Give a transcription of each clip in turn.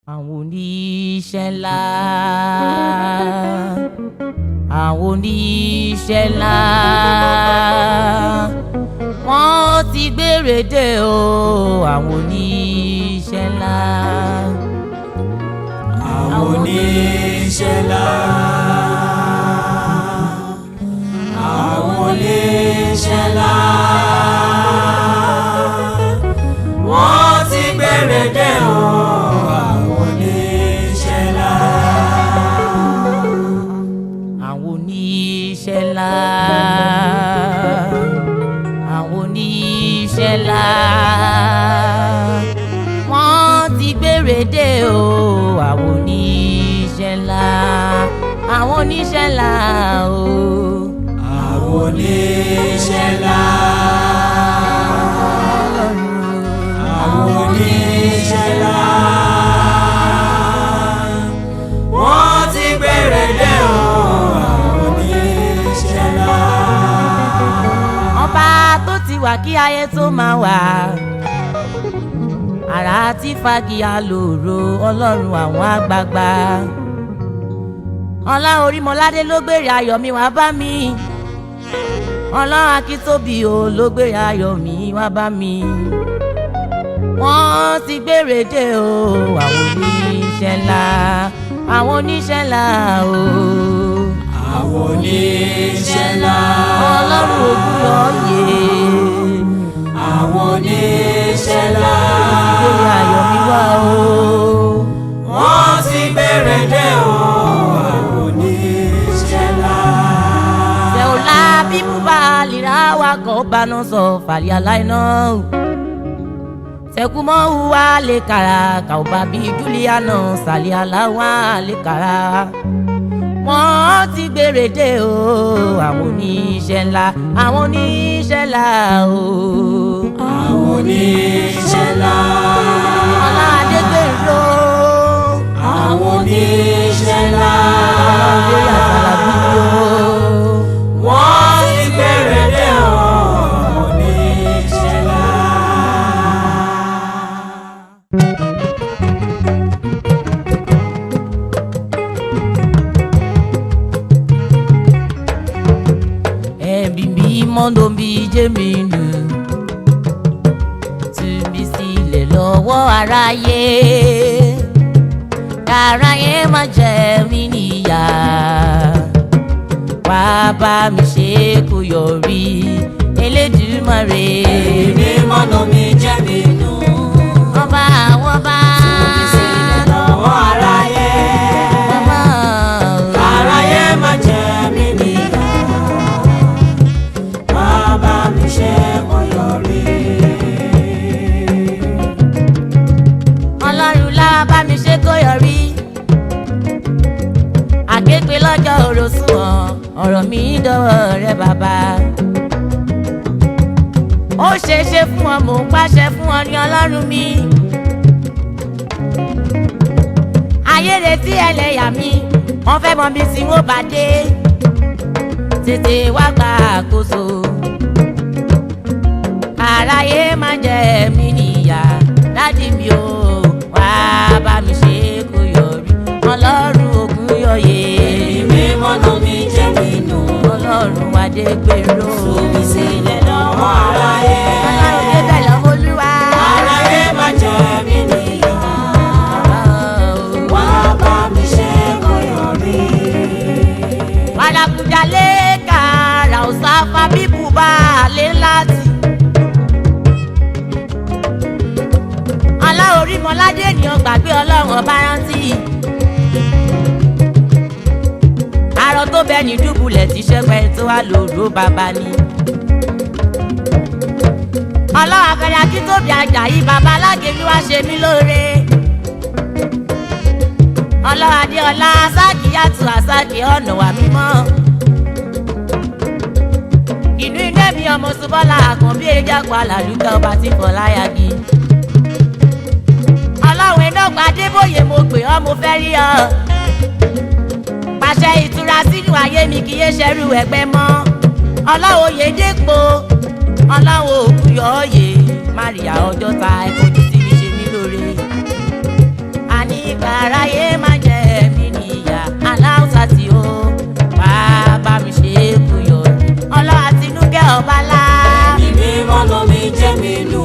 àwọn oníṣẹ́ ńlá àwọn oníṣẹ́ ńlá wọ́n ti gbére dé o àwọn oníṣẹ́ ńlá. àwọn oníṣẹ́ ńlá. àwọn oníṣẹ́ ńlá. wọ́n ti gbére dé o. àwọn oníṣẹ́ ńlá. àwọn oníṣẹ́ ńlá àwọn oníṣẹ́ ńlá wọ́n ti gbére dé o àwọn oníṣẹ́ ńlá àwọn oníṣẹ́ ńlá o. àwọn oníṣẹ́ ńlá. àwọn oníṣẹ́ ńlá. wọ́n ti gbére dé o. àwọn oníṣẹ́ ńlá. ọba tó ti wà kí ayé tó máa wà àrà tí fagíyà lòrò ọlọ́run àwọn àgbààgbà ọlá orímọládé ló gbèrè ayọ̀ mi wá bá mi ọlọ́run akíntóbi o ló gbèrè ayọ̀ mi wá bá mi wọ́n ti gbèrè dé o àwọn oníṣẹ́ ńlá àwọn oníṣẹ́ ńlá o àwọn oníṣẹ́ ńlá. ọlọ́run ògùn lọ́ọ́ àwọn oníṣẹ́ ńlá. gbèrè ayọ̀ mi wá o. wọ́n ti gbére dé o. àwọn oníṣẹ́ ńlá. Seola bibu balira wa ko banu so fali alaina Sekumo wa le kara ka o babi Juliana sali alawa le kara Wọ́n ti gbére dé o àwọn oníṣẹ́ ńlá àwọn oníṣẹ́ ńlá o. àwọn oníṣẹ́ ńlá. Ọlá Adégbèrò àwọn oníṣẹ́ ńlá. Ọlọ́dé Àsàlàbí o. wọ́n ti gbére dé o. àwọn oníṣẹ́ ńlá. ẹbí mi mọ́ndó bí jẹ́mi nù tú mi sílẹ̀ lọ́wọ́ aráyé aráyé má jẹ mí níyà wá bá mi ṣe kó yọrí Elédùmarè èmi mọ́nà mi jẹ́ mi nù. ọba àwọn ọba sílẹ̀ lọ́wọ́ aráyé. ọba aráyé má jẹ́ mi níyà. wá bá mi ṣe kó yọrí. ọlọ́run lá bá mi ṣe kó yọrí àképe lọ́jọ́ òrosùn ọ̀rọ̀ mi dọ́wọ́ rẹ bàbá ó ṣe é ṣe fún ọ mò ń pàṣẹ fún ọ ní ọlọ́run mi ayé retí ẹlẹ́yà mi wọ́n fẹ́ mọ bí tí wọ́n bá dé tètè wá gba àkóso àráyé má jẹ mí níyà dádì mi ò wá bá mi ṣe kó yọrí ọlọ́run ògùn yọyè èmi mọ́nà mi jẹ́ mi nù. ọlọ́run adégbèrò Omi sílẹ̀ lọ́wọ́ aráyé. ọlọ́run débẹ̀ lọ́wọ́ olúwa aráyé má jẹ́ mi níyà. wá bá mi ṣe kó yọrí. wàlàkùjalè kàrà ọ̀sáfà bíbù bá a lé láti. aláorí mọ́ládé ènìyàn gbàgbé ọlọ́run ọba rántí. arọ tó bẹ ní dùbúlẹ̀ tí sẹ́pẹ́ tó wà lóru bàbá ni. ọlọ́run akẹ́rẹ́ akíntóbi àjàyí bàbá alágẹ̀mí wá ṣe mí lóore. ọlọ́run adéọlá sákìyàtù àsákì ọ̀nà wà mímọ́. inú ilé mi ọmọ ṣubọ́lá àkànbí eréjàpọ̀ alàlùkẹ́ ọba tí fọláyàgì. ọlọ́run ẹ̀dọ́gba adébóyè mo pè ọ́ mo fẹ́ rí ọ. pàṣẹ ìtura sínú ayé mi kì í yé ṣẹrú ẹgbẹ́ mọ́. ọlọ́run oyèdèpọ̀ ọlọ́run òkúyọ̀ọ́yè máríà ọjọ́ ta ẹ̀kọ́ tó ti fi ṣe mí lóore. àní káráyé má jẹ mí níyà aláwùsá tí ó bàbá mi ṣe é kú yọ ọlọ́wà tinúkẹ́ ọba lá. Ẹ̀mí mímọ́ lómi jẹ́ mi nù.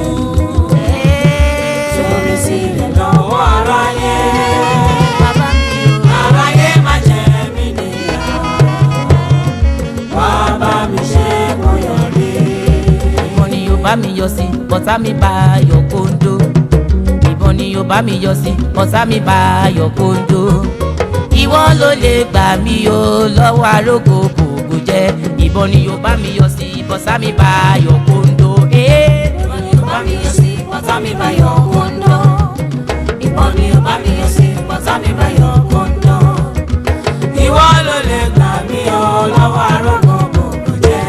Sórí sílẹ̀ lọ́wọ́ aráyé. bàbá mi ò. Aráyé má jẹ́ mi níyà. Bàbá mi ṣe kó yọrí. ìbọn ni yóò bá mi yọ sí bọ́tá mi bá yọ kóńdó ìbọn ni yóò bá mi yọ sí bọ́tá mi bá yọ kóńdó ìwọ ló lè gbà mí o lọ́wọ́ arógo kòkò jẹ́ ìbọn ni yóò bá mi yọ sí bọ́tá mi bá yọ kóńdó. Ìbọn ni ó bá mi yọ sí, bọ́tá mi bá yọ kóńdó. Ìbọn ni ó bá mi yọ sí, bọ́tá mi bá yọ kóńdó. Ìwọ ló lè gbà mí o lọ́wọ́ arógo gbogbo jẹ́.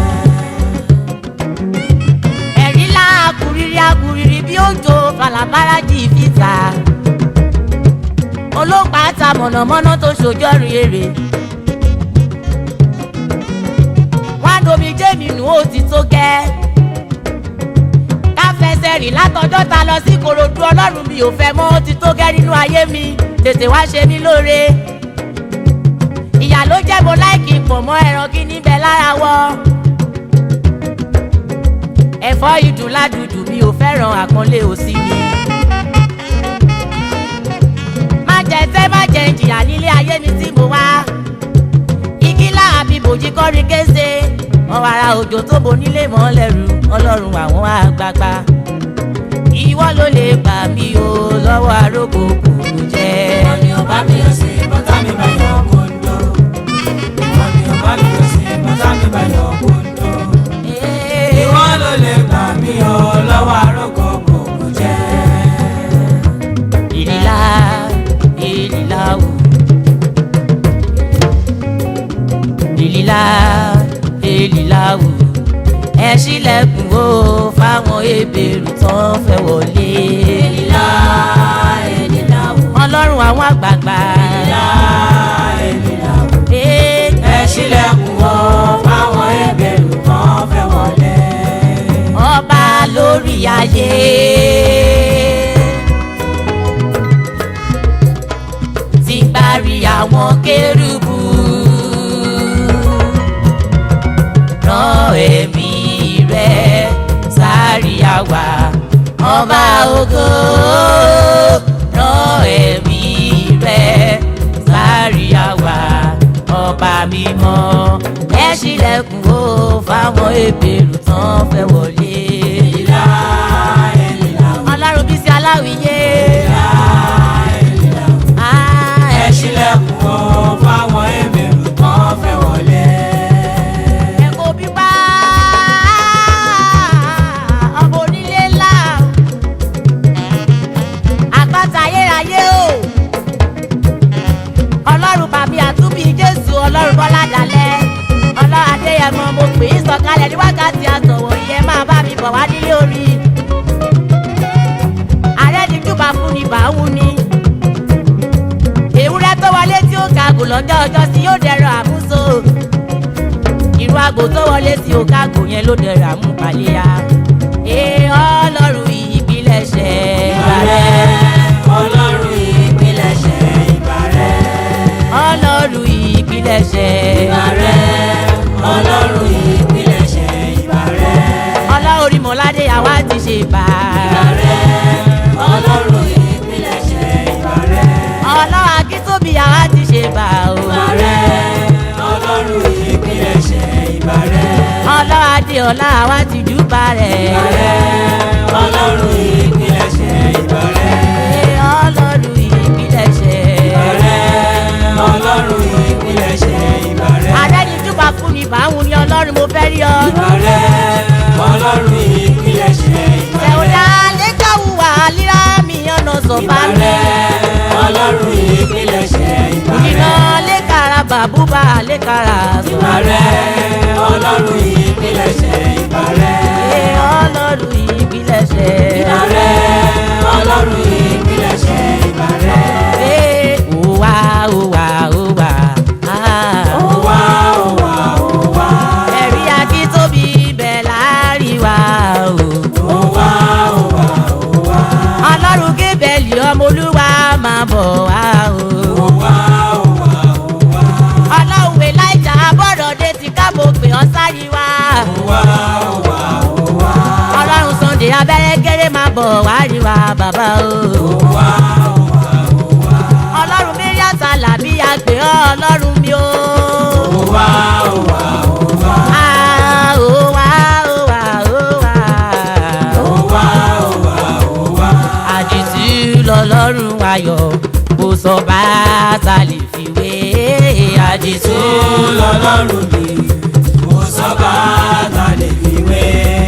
ẹ̀rí la akuriri akuriri bí òjò falabara jì fìtà olóòpá ta mọ̀nàmọ́ná tó ṣojọ́rin èrè wọ́n á domi jẹ́ mi nù ó ti tó gẹ́ ká fẹsẹ̀ rìn látọjọ́ ta lọ sí korodu ọlọ́run mi ò fẹ́ mọ́ ó ti tó gẹ́ nínú ayé mi tètè wá ṣe mí lóore ìyá ló jẹ́ mo láìkì pọ̀ mọ́ ẹran kí níbẹ̀ lára wọ́ ẹ̀fọ́ ìdùn ládùdù mi ò fẹ́ràn àpọ́nlé òsì mi. má jẹ tẹ́ má jẹ ìjìyà nílé ayé mi tí mo wá. igi láàbí bòjì kọ́rin kése ọ̀wàrà òjò tó bo nílé mọ́ lẹ́rù ọlọ́run àwọn àgbààgbà. ìwọ ló lè gbà mí o lọ́wọ́ arógo kòkò jẹ́. Ìbọn ni ó bá mi yọ sí, bọ́tá mi bá yọ kóńdó. Ìbọn ni ó bá mi yọ sí, bọ́tá mi bá yọ kóńdó. Ìwọ ló lè gbà mí o lọ́wọ́ arógo gbogbo jẹ́. ìlà ìlà wò ìlà ìlà wò ẹ ṣílẹ̀kùn o fáwọn ebèrú tán fẹ́ wọlé Èlìlá, èlìlá wò. ọlọ́run àwọn àgbààgbà Èlìlá, èlìlá wò. Ee, Ẹ ṣílẹ̀kùn o fáwọn ẹbẹ̀rù kan fẹ́ wọlé. ọba lórí ayé. ti parí àwọn kérúbù rán ẹ̀mí rẹ̀ sáré àwa ọba ògo rán ẹ̀mí rẹ̀ sáré àwa ọba mímọ́ ẹ ṣílẹ̀kùn ó fáwọn ebèrú tán fẹ́ wọlé. Èlìlá, èlìlá wò. ọlọ́run bí sí aláwìyé. Èlìlá, èlìlá wò. Ah, Ẹ ṣílẹ̀kùn o fáwọn ẹbẹ̀rù kan fẹ́ wọlé. ẹ̀kọ́ bíbá ọmọ onílé ńlá àpáta ayérayé o ọlọ́run bàbí àtúbí jésù ọlọ́run bọ́lá dalẹ̀ ọlọ́run adéyẹmọ mo pè é sọ̀kalẹ̀ ní wákàtí àtọ̀wọ̀ yẹn máa bá mi bọ̀ wá nílé orí ààrẹ ní júbà fún ni bàáwù ni ewúrẹ́ tó wọlé tí ó kagò lọ́jọ́ ọjọ́ sí yóò dẹ̀rọ àmúso irú àgbò tó wọlé tí ó kagò yẹn ló dẹ̀rọ àmúpaléyà ee ọlọ́run ìpilẹ̀ṣẹ̀ ìbàrẹ̀ Ọlọ́run ìpilẹ̀ṣẹ̀ ìbàrẹ̀. ọlọ́run ìpilẹ̀ṣẹ̀ Ìbàrẹ̀. Ọlọ́run ìpilẹ̀ṣẹ̀ ìbàrẹ̀. ọlọ́run ìmọ̀ládé àwa ti ṣe bá Ìbàrẹ̀. Ọlọ́run ìpilẹ̀ṣẹ̀ ìbàrẹ̀. ọlọ́run akíntóbi àwa ti ṣe bá o Ìbàrẹ̀. Ọlọ́run ìpilẹ̀ṣẹ̀ ìbàrẹ̀. ọlọ́run adéọlá àwa ti júbà rẹ̀ Ìbàrẹ̀. Ọlọ́run ìpilẹ̀ṣẹ̀ ìbàrẹ̀. ee ọlọ́run ìpilẹ̀ṣẹ̀ Ìbàrẹ̀. Ọlọ́run ìpilẹ̀ṣẹ̀ ìbàrẹ̀. adẹ́nijúbà fún ni báwọn ni ọlọ́run mo fẹ́ rí ọ. Ìbàrẹ̀. Ọlọ́run ìpilẹ̀ṣẹ̀ ìbàrẹ̀. Ẹ̀wọ̀dà lẹ́kàwùwà líra mi ọ̀nà sọ̀bà mi. Ìbàrẹ̀. Ọlọ́run ìpilẹ̀ṣẹ̀ Ìdìnà ìbàrẹ̀. lẹ́kàrà bàbúbà lẹ́kàrà sọ̀. Ìbàrẹ̀. Ọlọ́run ìpilẹ̀ṣẹ̀ ìbàrẹ̀. Ee ọlọ́run ìpilẹ̀ṣẹ̀. Ìbàrẹ̀. Ọlọ́run ìpilẹ̀ṣẹ̀ ìbàrẹ̀. Ee òwà òwà òwà. Ah. Ó wá, ó wá, ó wá. Ẹ̀rí akíntóbi bẹ̀ láàrin wa o. Ó wá, ó wá, ó wá. Ọlọ́run kébẹ̀lì ọmọ olúwa máa bọ̀ wá bọ̀ wá rí wa bàbá o. wá wá wá ọlọ́run mi rí àtàlà bí a pè ọ́ ọlọ́run mi o. wá wá wá Ah, ó wá ó wá ó wá. wá wá wá àdìsí lọ́lọ́run ayọ̀ kò sọ bá ta lè fi wé àdìsí. tó lọ́lọ́run mi mo sọ́ba ta lè fi wé.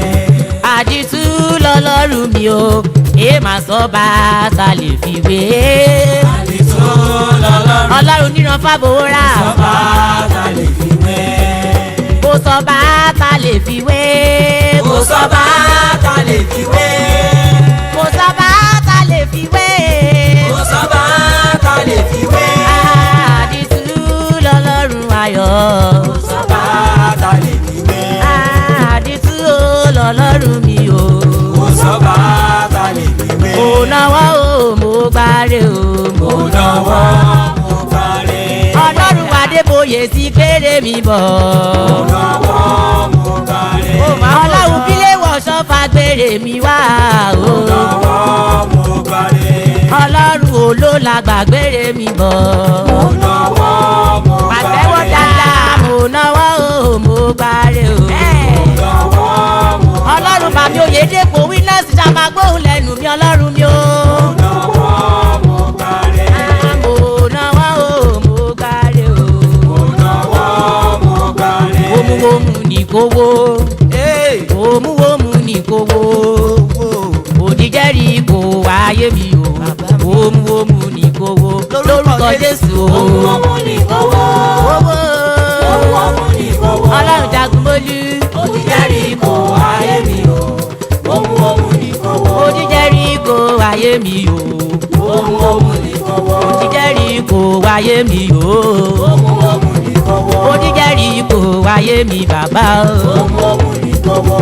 àdìsú lọ́lọ́run mi o èé máa sọ bá ta lè fi wé. àdìtú lọ́lọ́run ọlọ́run níran fábòórà sọ́ba ta lè fi wé. kò sọ bá ta lè fi wé. kò sọ́ba ta lè fi wé. kò sọ bá ta lè fi wé. kò sọ́ba ta lè fi wé. àdìsú lọ́lọ́run ayọ̀. kò sọ́ba ta lè fi wé. àdìsú lọ́lọ́run mi o. kò sọ́ba ta lè fi wé. mo náwó o mo gbáre o mo mo náwó mo parí. ọlọ́run adébóyè sí kéré mi bọ̀. mo náwó mo parí. ọlọ́run kílé wọ̀ṣọ́ fagbére mi wá o. mo náwó mo parí. ọlọ́run olóla gbàgbére mi bọ̀. mo náwó mo parí. pàtẹ́wọ́ dáadáa mo náwó o mo gbáre o. náwó mo ọlọ́run bàbí oyèdèpọ̀ winners ṣàmàgbóhùn lẹ́nu mi ọlọ́run mi o. náwó mo parí. Ah, mo náwó o mo gbáre o. mo náwó mo parí. omuwomu ní kówó omuwomu ní kówó òdìjẹ́rì kò wáyé mi o omuwomu ní kówó lórúkọ jésù o owó ní owó. owó owó ní owó. ọlọ́run jagun mólú òjijẹ́rì kò ayé mi o. ohun ohun ní owó. òdìjẹ́rì kò wáyé mi o ohun ohun ní owó. òdìjẹ́rì kò wáyé mi o ohun ohun ní owó. òdìjẹ́rì kò wáyé mi bàbá o ohun ohun ní owó.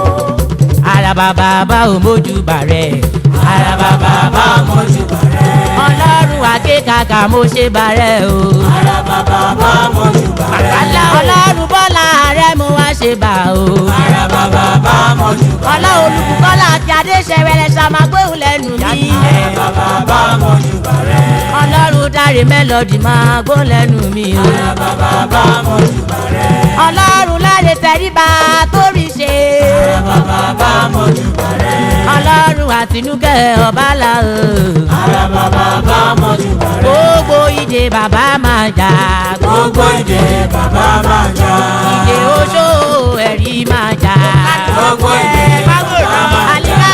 àràbà bàbá ò mójú bàrẹ̀ àràbà bàbá ò mójú mọ́jú bàrẹ́. ọlọ́run àkékàkà mo ṣe bàrẹ̀ o. araba bàbá mọ́jú bàrẹ́. Àlá ọlọ́run bọ́lá rẹ̀ mo wá ṣe bà o. araba bàbá mọ́jú bàrẹ́. ọlọ́run olùkọ́lá àti adéṣẹ́wẹ̀lẹ̀ ṣàmágbóhùn lẹ́nu mi. araba bàbá mọ́jú bàrẹ́. ọlọ́run dáre mélòdì máa gbóhùn lẹ́nu mi o. araba bàbá mọ́jú bàrẹ́. ọlọ́run láre tẹríba torí ṣe. araba bàbá mọ́jú bàrẹ́. ọlọ́run àtinúkẹ́ ọ̀bálà o. araba bàbá mọ́jú bàrẹ́. gbogbo ìdè bàbá máa jà. gbogbo ìdè bàbá máa jà. ìdè oṣó ẹ̀rí máa jà. gbogbo ìdè bàbá máa jà. àlíkà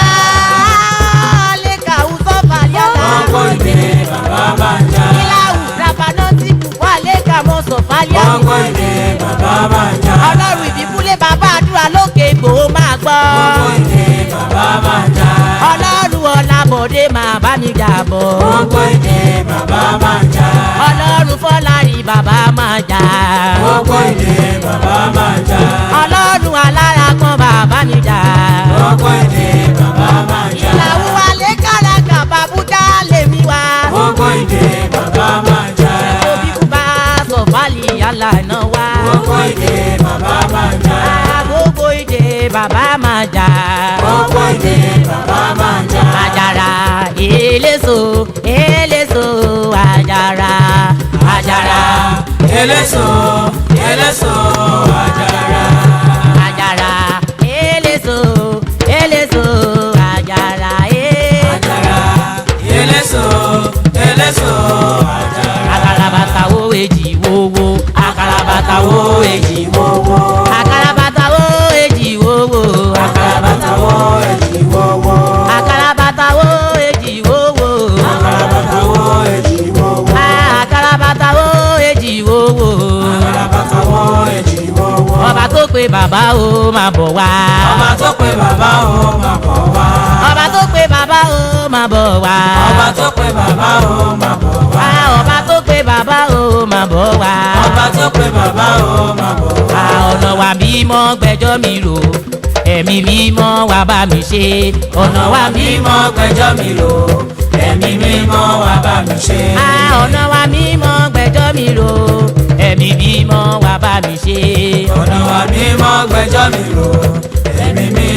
àlíkà ùsọ̀ fàlíàlà. gbogbo ìdè bàbá máa jà. ìlàwù rabanọ́tì wà lẹ́ka mọ́ sọ̀fàlíà. gbogbo ìdè bàbá máa jà. ọlọ́run ìbíkúlé bàbá àdúrà lókè ìgbòho máa gbọ́. gbogbo ìdè bàbá máa jà. ọlọ́run ọ̀làbọ̀dé máa bá mi jà bọ̀. gbogbo ìdè bàbá máa jà. ọlọ́run fọlárí bàbá máa jà. gbogbo ìdè bàbá máa jà. ọlọ́run alára kan bàbá mi jà. gbogbo ìdè bàbá máa jà. ìlàwù wa lé kàràkà bàbúdá lèmi wá. gbogbo ìdè bàbá máa jà. òbí kú bá sọ̀fàlì yàrá náà wá. gbogbo ìdè bàbá máa jà. gbogbo ìdè bàbá máa jà. gbogbo ìdè bàbá máa jà. àjàrà eléso eléso àjàrà àjàrà eléso eléso àjàrà. àjàrà eléso eléso àjàrà eh. àjàrà eléso eléso àjàrà. àkàràbàtà wo èjì wowó àkàràbàtà wo èjì wọ́wọ́. àkàràbàtà wo èjì wowó àkàràbàtà wo èjì wọ́wọ́. àkàràbàtà wo èjì wowó àkàràbàtà wo èjì wọ́wọ́. àkàràbàtà wo èjì wowó àkàràbàtà wo èjì wọ́wọ́. ọba tó pe bàbá o máa bọ̀ wá. ọba tó pe bàbá o máa bọ̀ wá. ọba tó pe bàbá o máa bọ̀ wá. ọba tó pe bàbá o máa bọ̀ wá. Wá, ọba tó pe bàbá o máa bọ̀ wá. ọba tó pe bàbá o máa bọ̀ wá. Wá, ọ̀nà wa mímọ́ gbẹjọ́ mi rò ẹ̀mí mímọ́ wá bá mi ṣe ọ̀nà wa mímọ́ mímọ́ gbẹjọ́ mi lò ẹ̀mí mímọ́ wá bá mi ṣe. Wá, ọ̀nà wa mímọ́ gbẹjọ́ mi rò ẹ̀mí mímọ́ wá bá mi ṣe. ọ̀nà wa mímọ́ gbẹjọ́ mi lò ẹ̀mí mímọ́ wá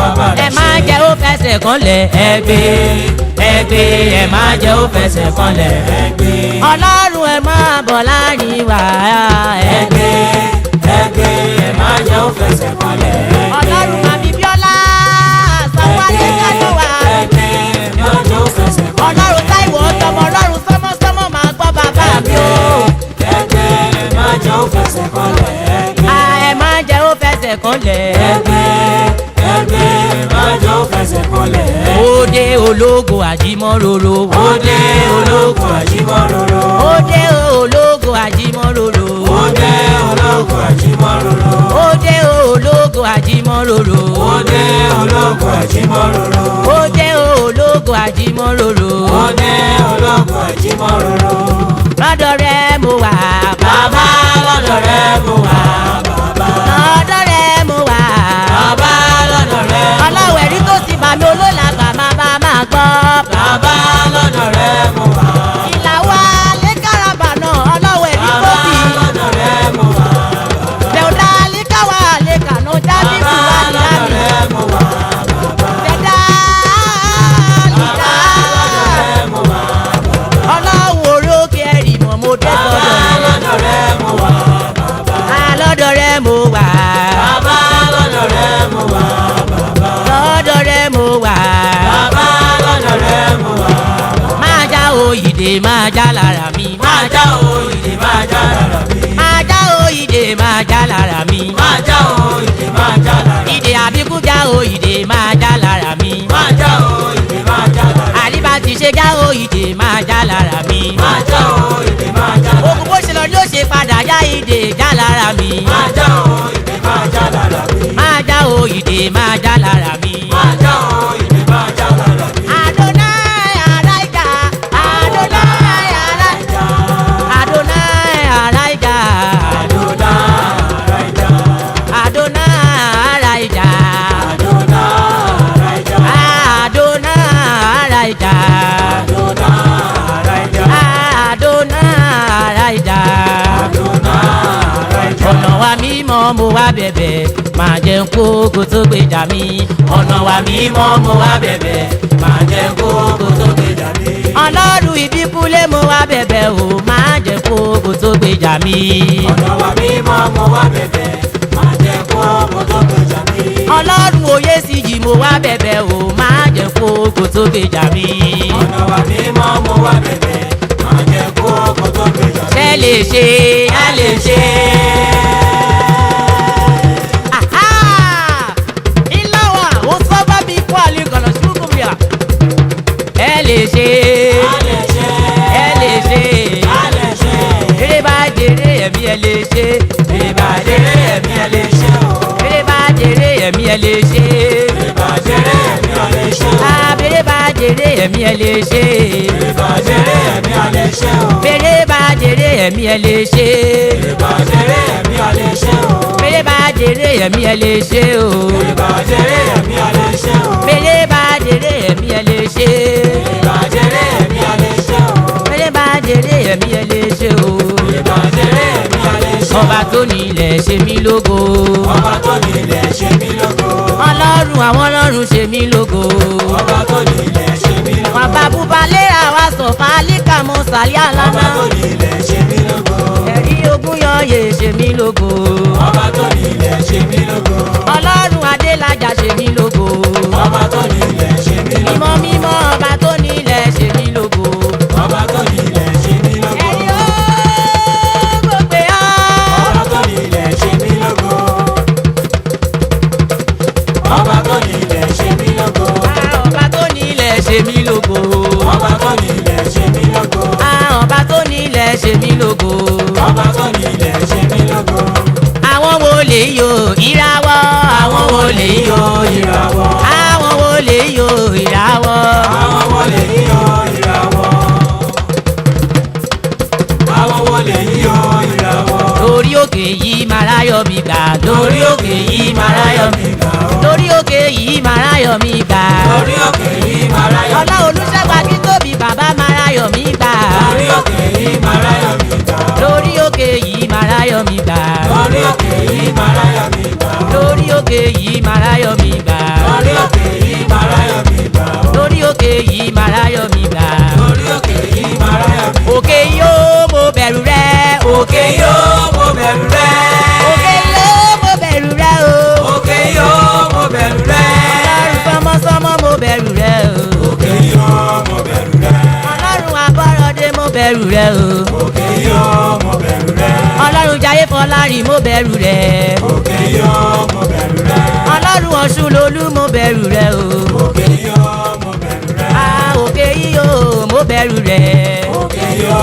bàbá ẹ rẹ̀ má ṣe. jẹ́ ó fẹsẹ̀ kanlẹ̀ ẹgbẹ́ ẹgbẹ́ ẹ má jẹ́ ó fẹsẹ̀ kanlẹ̀ ẹgbẹ́ ọlọ́run ẹ má bọ̀ láàrin wa ẹgbẹ́ ẹgbẹ́ ẹgbẹ́ ẹ má jẹ́ ó fẹsẹ̀ kanlẹ̀ ọlọ́run màmí bíọ́lá sanwó alẹ́ kájọ wa ẹgbẹ́ ẹ má jẹ́ ó fẹsẹ̀ kanlẹ̀ ọlọ́run táìwọ̀ ọ̀tọ̀mọ̀ ọlọ́run sọ́mọ́sọ́mọ́ máa gbọ́ bàbá mi o ẹgbẹ́ ẹ má jẹ́ ó fẹsẹ̀ kanlẹ̀ ẹgbẹ́ à ẹ má jẹ́ ó fẹsẹ̀ kanlẹ̀ ẹgbẹ́ ẹgbẹ́ ẹ má jẹ́ ó fẹsẹ̀ kanlẹ̀ òde ológo àjímọ́ròrò òde ológun àjímọ́ròrò òde ológo àjímọ́ròrò òde ológun àjímọ́ròrò òde ológo àjímọ́ròrò òde ológun àjímọ́ròrò òde ológo àjímọ́ròrò òde ológun àjímọ́ròrò lọ́dọ̀ rẹ mo wà bàbá lọ́dọ̀ rẹ mo wà bàbá lọ́dọ̀ rẹ mo wà bàbá lọ́dọ̀ rẹ ọlọ́wọ̀ ẹ̀rí tó ti bà mí olólàgbà máa bá máa gbọ́ bàbá lọ́dọ̀ rẹ mo wà ìlà wa lé káràbà náà ọlọ́wọ̀ ẹ̀rí tó bàbá ti lọ́dọ̀ rẹ mo wà bẹ̀rùdá lé káwa lé kànú dábì bàbá fún wa lọ́dọ̀ níláàmì rẹ mo wà bẹ̀dá lídà rẹ mo wà ọlọ́wọ̀ orókè ẹ̀rì mọ̀ mo dé bàbá sọ́dọ̀ lọ́dọ̀ rẹ mo wà lọ́dọ̀ rẹ mo wà bàbá lọ́dọ̀ rẹ mo wà lọ́dọ̀ rẹ mo wà bàbá lọ́dọ̀ rẹ mo wà máa já oyìdè máa já lára mi máa já òyìnbí máa já lára mi máa já oyìdè máa já lára mi máa já òyìnbí máa já lára mi ìdè àbíkú já oyìdè máa já lára mi máa já òyìnbí máa já lára mi àlíbá ti ṣe já oyìdè máa já lára mi máa já òyìnbí máa já lára mi ogun bó ṣe lọ ló ṣe padà já ìdè já lára mi máa já òyìnbí máa já lára mi máa já oyìdè máa já lára mi. máa já òyìnbí máa já lára mi. Adonai Araika, Adonai Araika, Adonai Araika, Adonai Araija, Adonai Araika, Adonai Araija, Adonai Araika, Adonai Araika. Adonai Araija, ọ̀nà wa mímọ́ mo wá bẹ̀bẹ̀ máa jẹ́ kókó tó gbèjà mi ọ̀nà wa mímọ́ mo wá bẹ̀bẹ̀ máa jẹ́ kókó tó gbèjà mi. ọlọ́run ìbíkúlé mo wá bẹ̀bẹ̀ o máa jẹ́ kókó tó gbèjà mi. ọ̀nà wa mímọ́ mo wá bẹ̀bẹ̀ máa jẹ́ kó mo tó gbèjà mi. ọlọ́run òye sí yìí mo wá bẹ̀bẹ̀ o máa jẹ́ kókó tó gbèjà mi. ọ̀nà wa mímọ́ mo wá bẹ̀bẹ̀ máa jẹ́ kó mo tó gbèjà mi. ṣe lè ṣe ẹ lè ṣe Aha! Ilawa, usaba bikwa alikana shukumya. Ẹ lè ṣe, a lè ṣe ẹ lè ṣe. a lè ṣe Eré bá jèrè ẹ̀mí ẹ lè ṣe. ìbàjẹ́rẹ́ ẹ̀mí ẹ lè ṣe o Eré bá jèrè ẹ̀mí ẹ lè ṣe. ìbàjẹ́rẹ́ ẹ̀mí ẹ lè ṣe o Abèrè bá jèrè ẹ̀mí ẹ lè ṣe. ìbàjẹ́rẹ́ ẹ̀mí ẹ lè ṣe o Bèrè bá jèrè ẹ̀mí ẹ lè ṣe. ìbàjẹ́rẹ́ ẹ̀mí ẹ lè ṣe o Bèrè bá jèrè ẹ̀mí ẹ lè ṣe o. ìbàjẹ́rẹ́ ẹ̀mí ẹ lè ṣe o Bèrè bá jèrè ẹ̀mí ẹ lè ṣe. ìbàjẹ́rẹ́ ẹ̀mí ẹ lè ṣe o Bèrè bá jèrè ẹ̀mí ẹ lè ṣe o. ìbàjẹ́rẹ́ ẹ̀mí ẹ lè ṣe o ọba tó ní ilẹ̀ ṣe mí lógo ọba tó ní ilẹ̀ ṣe mí lógo ọlọ́run àwọn ọlọ́run ṣe mí lógo ọba tó ní ilẹ̀ ṣe mí lógo bàbá búba léra wa sọ fàálíkà mọ sàlẹ̀ àlànà ọba tó ní ilẹ̀ ṣe mí lógo ẹ̀rí ogún yọ̀ọ̀yè ṣe mí lógo ọba tó ní ilẹ̀ ṣe mí lógo ọlọ́run adélájà ṣe mí lógo ọba tó ní ilẹ̀ ṣe mí lógo mímọ́ mímọ́ ọba tó ní ilẹ̀ ṣe mí lógo ọba tó ní ilẹ̀ ṣe mí lógo ẹ̀rí ó gbogbo ọ́ ọba tó ní ilẹ̀ ṣe mí lógo ọba tó ní ilẹ̀ ṣe mí lógo ọba tó ní ilẹ̀ ṣe mí lógo ọba tó ní ilẹ̀ ṣe mí lógo ọba tó ní ilẹ̀ ṣe mí lógo. ọba tó ní ilẹ̀ ṣe mí lógo àwọn wo lè yo ìràwọ̀ àwọn wo lè yo ìràwọ̀ àwọn wo lè yo ìràwọ̀ àwọn wọlé yíyọ ìràwọ̀ àwọn wọlé yíyọ ìràwọ̀ lórí òkè yìí màráyọ̀ mi gbà lórí òkè yìí màráyọ̀ mi gbà ó lórí òkè yìí màráyọ̀ mi gbà lórí òkè yìí máa ráyọ̀ ọlá olùṣègùn akíntóbi bàbá màráyọ̀ mi gbà lórí òkè yìí máa ráyọ̀ mi gbà ó lórí òkè yìí màráyọ̀ mi gbà lórí òkè yìí máa ráyọ̀ mi gbà ó lórí òkè yìí màráyọ̀ mi gbà lórí òkè yìí máa ráyọ̀ mi gbà. orí òkè yìí máa ráyọ̀ mi. òkè yóò mo bẹ̀rù rẹ. òkè yóò mo bẹ̀rù rẹ. òkè yóò mo bẹ̀rù rẹ o. òkè yóò mo bẹ̀rù rẹ. ọlọ́run sọmọsọmọ mo bẹ̀rù rẹ o. òkè yóò mo bẹ̀rù rẹ. ọlọ́run abọ́rọ̀dé mo bẹ̀rù rẹ o. òkè yóò mo bẹ̀rù rẹ. ọlọ́run jayé fọlárin mo bẹ̀rù rẹ. òkè yóò mo bẹ̀rù rẹ. ọlọ́run ọ̀ṣun lolú mo bẹ̀rù rẹ o. òkè yóò mo bẹ̀rù rẹ. a òkè yìí o mo bẹ̀rù rẹ. òkè yóò